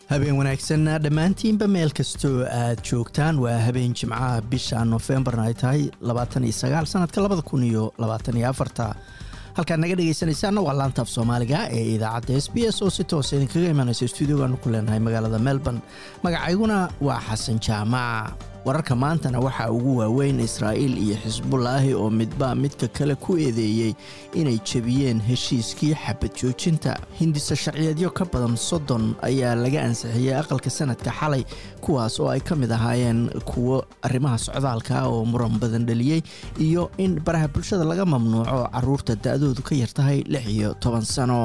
habeen wanaagsan dhammaantiinba meel kastoo aad joogtaan waa habeen jimcaha bisha nofembarna ay tahay sanadka halkaad naga dhegaysanaysaanna waa laantaaf soomaaliga ee idaacadda s b s oo si toosa idinkaga imanaysa stuudiogaanu ku leenahay magaalada melbourne magacayguna waa xasan jaamac wararka maantana waxaa ugu waaweyn israa'iil iyo xisbulaahi oo midba midka kale ku eedeeyey inay jebiyeen heshiiskii xabad joojinta hindisa sharciyeedyo ka badan soddon ayaa laga ansixiyey aqalka sanadka xalay kuwaas oo ay ka mid ahaayeen kuwo arrimaha socdaalka oo muran badan dhaliyey iyo in baraha bulshada laga mamnuuco caruurta da-doodu ka yartahay lix iyo toban sano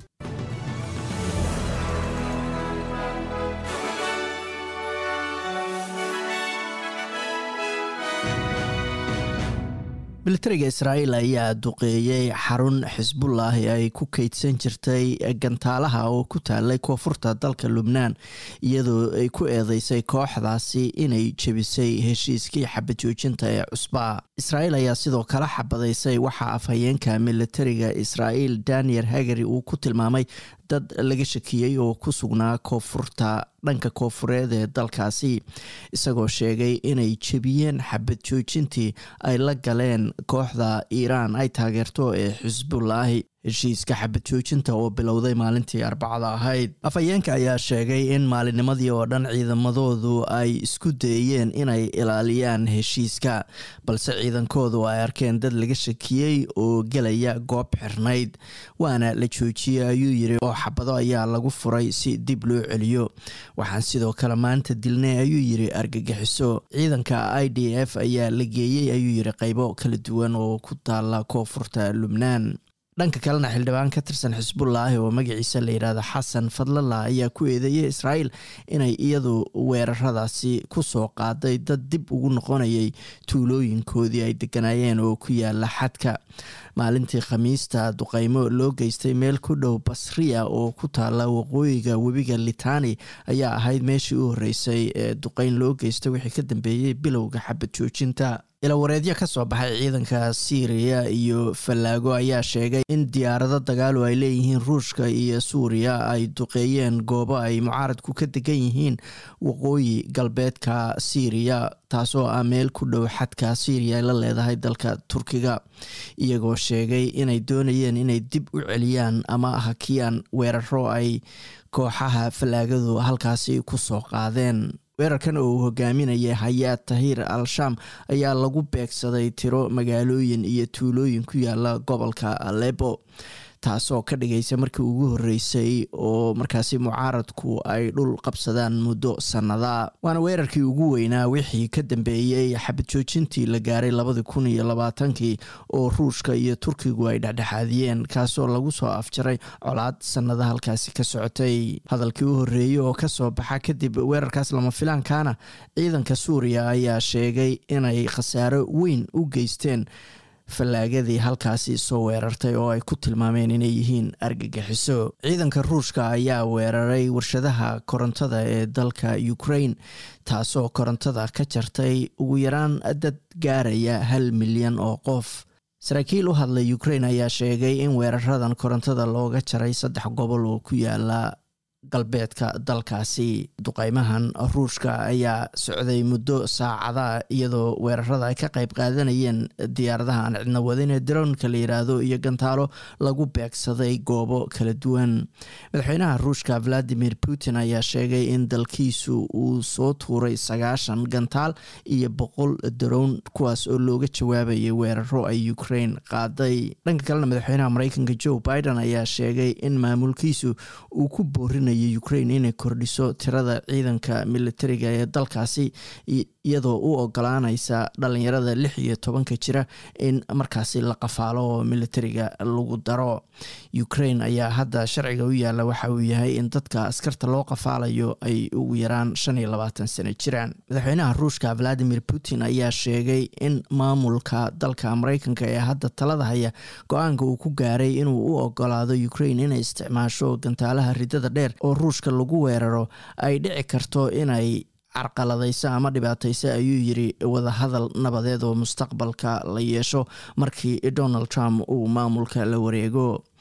militariga israa'iil ayaa duqeeyey xarun xisbullaahi ay ku kaydsan jirtay gantaalaha oo ku taalay koonfurta dalka lubnaan iyadoo ay ku eedeysay kooxdaasi inay jebisay heshiiskii xabad joojinta ee cusbaa israa'iil ayaa sidoo kale xabadaysay waxaa afhayeenka militariga israa'iil daniel hagari uu ku tilmaamay dad laga shakiyey oo ku sugnaa koonfurta dhanka koonfureed ee dalkaasi isagoo sheegay inay jebiyeen xabad joojintii ay la galeen kooxda iiraan ay taageerto ee xisbullaahi heshiiska xabad joojinta oo bilowday maalintii arbacada ahayd afhayeenka ayaa sheegay in maalinnimadii oo dhan ciidamadoodu ay isku dayeen inay ilaaliyaan heshiiska balse ciidankoodu ay arkeen dad laga shakiyey oo gelaya goob xirnayd waana la joojiyey ayuu yiri oo xabado ayaa lagu furay si dib loo celiyo waxaan sidoo kale maanta dilnay ayuu yiri argagixiso ciidanka i d f ayaa la geeyey ayuu yiri qeybo kala duwan oo ku taala koonfurta lubnaan dhanka kalena xildhibaan ka tirsan xisbullaahi oo magaciisa la yidhaahdo xasan fadlala ayaa ku eedeeyay israa'iil inay iyadu weeraradaasi ku soo qaaday dad dib ugu noqonayay tuulooyinkoodii ay deganaayeen oo ku yaala xadka maalintii khamiista duqeymo loo geystay meel ku dhow basriya oo ku taala waqooyiga webiga litani ayaa ahayd meeshii u horreysay ee duqeyn loo geystay wixii ka dambeeyey bilowga xabad joojinta ilawareedyo ka soo baxay ciidanka siiriya iyo fallaago ayaa sheegay in diyaarado dagaalu ay leeyihiin ruushka iyo suuriya ay duqeeyeen goobo ay mucaaradku ka degan yihiin waqooyi galbeedka siiriya taasoo ah meel ku dhow xadka siiriya ay la leedahay dalka turkiga iyagoo sheegay inay doonayeen inay dib u celiyaan ama hakiyaan weeraro ay kooxaha fallaagadu halkaasi ku soo qaadeen weerarkan oo uu hogaaminayay hayaad tahir al-shaam ayaa lagu beegsaday tiro magaalooyin iyo tuulooyin ku yaala gobolka alebo taasoo ka dhigaysa markii ugu horreysay oo markaasi mucaaradku ay dhul qabsadaan muddo sannada waana weerarkii ugu weynaa wixii ka dambeeyey xabad joojintii la gaaray labadii kun iyo labaatankii oo ruushka iyo turkigu ay dhexdhexaadiyeen kaasoo lagu soo afjaray colaad sannada halkaasi ka socotay hadalkii u horreeyey oo kasoo baxa kadib weerarkaas lama filaankaana ciidanka suuriya ayaa sheegay inay khasaaro weyn u geysteen fallaagadii halkaasi soo weerartay oo ay ku tilmaameen inay yihiin argagixiso ciidanka ruushka ayaa weeraray warshadaha korontada ee dalka ukraine taasoo korontada ka jartay ugu yaraan dad gaaraya hal milyan oo qof saraakiil u hadlay ukraine ayaa sheegay in weeraradan korontada looga jaray saddex gobol oo ku yaala galbeedka dalkaasi duqeymahan ruushka ayaa socday muddo saacada iyadoo weerarada ay ka qayb qaadanayeen diyaaradaha aan cidna wadin ee daroonka la yiraahdo iyo gantaalo lagu beegsaday goobo kala duwan madaxweynaha ruushka valadimir putin ayaa sheegay in dalkiisu uu soo tuuray sagaashan gantaal iyo boqol daroon kuwaas oo looga jawaabayay weeraro ay ukraine qaaday dhanka kalena madaxweynaha mareykanka joe biden ayaa sheegay in maamulkiisu uu ku boorinay ukraine inay kordhiso tirada ciidanka militariga ee dalkaasi iyadoo u ogolaanaysa dhalinyarada lix iyo tobanka jira in markaasi la qafaalo oo militariga lagu daro ukraine ayaa hadda sharciga u yaalla waxa uu yahay in dadka askarta loo qafaalayo ay ugu yaraan shan iyo labaatan sano jiraan madaxweynaha ruushka valadimir putin ayaa sheegay in maamulka dalka mareykanka ee hadda talada haya go-aanka uu ku gaaray inuu u ogolaado ukraine inay isticmaasho gantaalaha ridada dheer oo ruushka lagu weeraro ay dhici karto inay carqaladaysa ama dhibaataysa ayuu yiri wadahadal nabadeed oo mustaqbalka la yeesho markii donald trump uu maamulka la wareego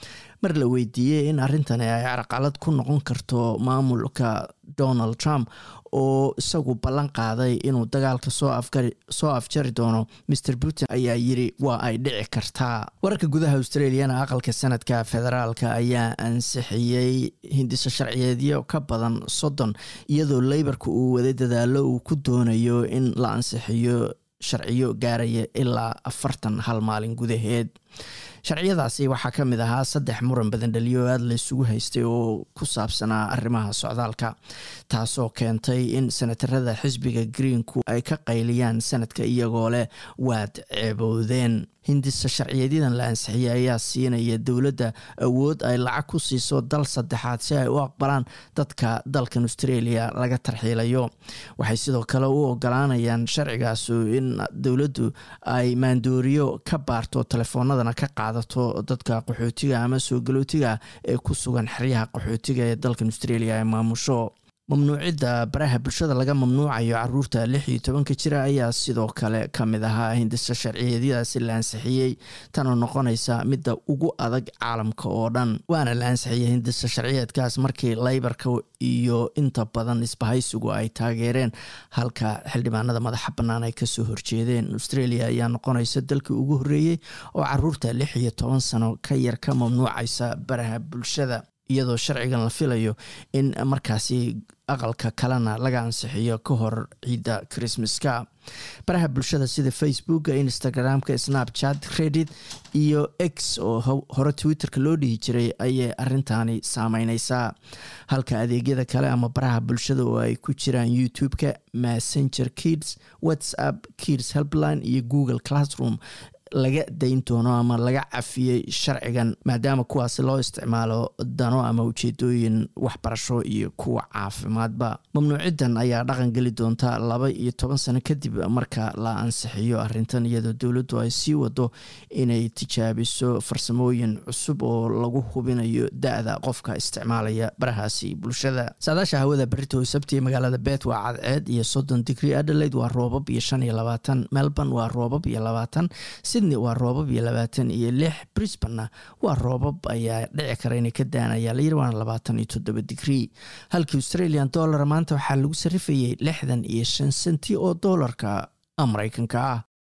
mar la weydiiyey in arrintani ay carqalad ku noqon karto maamulka donald trump oo isagu ballan qaaday inuu dagaalka soo afjari doono mr putin ayaa yiri waa ay dhici kartaa wararka gudaha australiana aqalka sanadka federaalka ayaa ansixiyey hindiso sharciyeedyo ka badan soddon iyadoo leybarka uu waday dadaalo uu ku doonayo in la ansixiyo sharciyo gaaraya ilaa afartan hal maalin gudaheed sharciyadaasi waxaa ka mid ahaa saddex muran badan dhaliyo aada la isugu haystay oo ku saabsanaa arrimaha socdaalka taasoo keentay in senatarada xisbiga greenku ay ka qayliyaan sanadka iyagoo leh waad ceebowdeen hindisa sharciyeedyadan la ansixiyey ayaa siinaya dowladda awood ay lacag ku siiso dal saddexaad si ay u aqbalaan dadka dalkan australia laga tarxiilayo waxay sidoo kale u ogolaanayaan sharcigaasu in dowladdu ay maandooriyo ka baarto telefoonadana ka qaadato dadka qaxootiga ama soo galootiga ee ku sugan xeryaha qaxootiga ee dalkan australia ay maamusho mamnuucidda baraha bulshada laga mamnuucayo caruurta lix iyo tobanka jira ayaa sidoo kale ka mid ahaa hindisa sharciyeedyadaasi la ansixiyey tanoo noqonaysa midda ugu adag caalamka oo dhan waana la ansixiyey hindisa sharciyeedkaas markii leybarka iyo inta badan isbahaysigu ay taageereen halka xildhibaanada madaxa bannaan ay kasoo horjeedeen australia ayaa noqonaysa dalkii ugu horreeyey oo caruurta lix iyo toban sano ka yar ka mamnuucaysa baraha bulshada iyadoo sharcigan la filayo in markaasi aqalka kalena laga ansixiyo ka hor ciidda christmaska baraha bulshada sida facebooka instagramka snapchat credit iyo x oo hore twitterka loo dhihi jiray ayay arintaani saameyneysaa halka adeegyada kale ama baraha bulshada oo ay ku jiraan youtube-ka messenger kids whatsapp kids helpline iyo google classroom laga dayn doono ama laga cafiyey sharcigan maadaama kuwaasi loo isticmaalo dano ama ujeedooyin waxbarasho iyo kuwa caafimaadba mamnuucidan ayaa dhaqan geli doonta laba iyo toban sano kadib marka la ansixiyo arintan iyadoo dowladdu ay sii wado inay tijaabiso farsamooyin cusub oo lagu hubinayo da-da qofka isticmaalaya barahaasi bulshada saadaasha hawada berito sabti magaalada bet waa cadceed iyo soddon digrie adelaide waa roobab iyo shan iyo labaatan melbourne waa roobab iyo labaatan sydney waa roobab iyo labaatan iyo lix brisbanna waa roobab ayaa dhici kara inay ka daanaya layiri waana labaatan iyo toddoba digrie halkii australian dollar maanta waxaa lagu sarifayay lixdan iyo shan senti oo doolarka mareykanka ah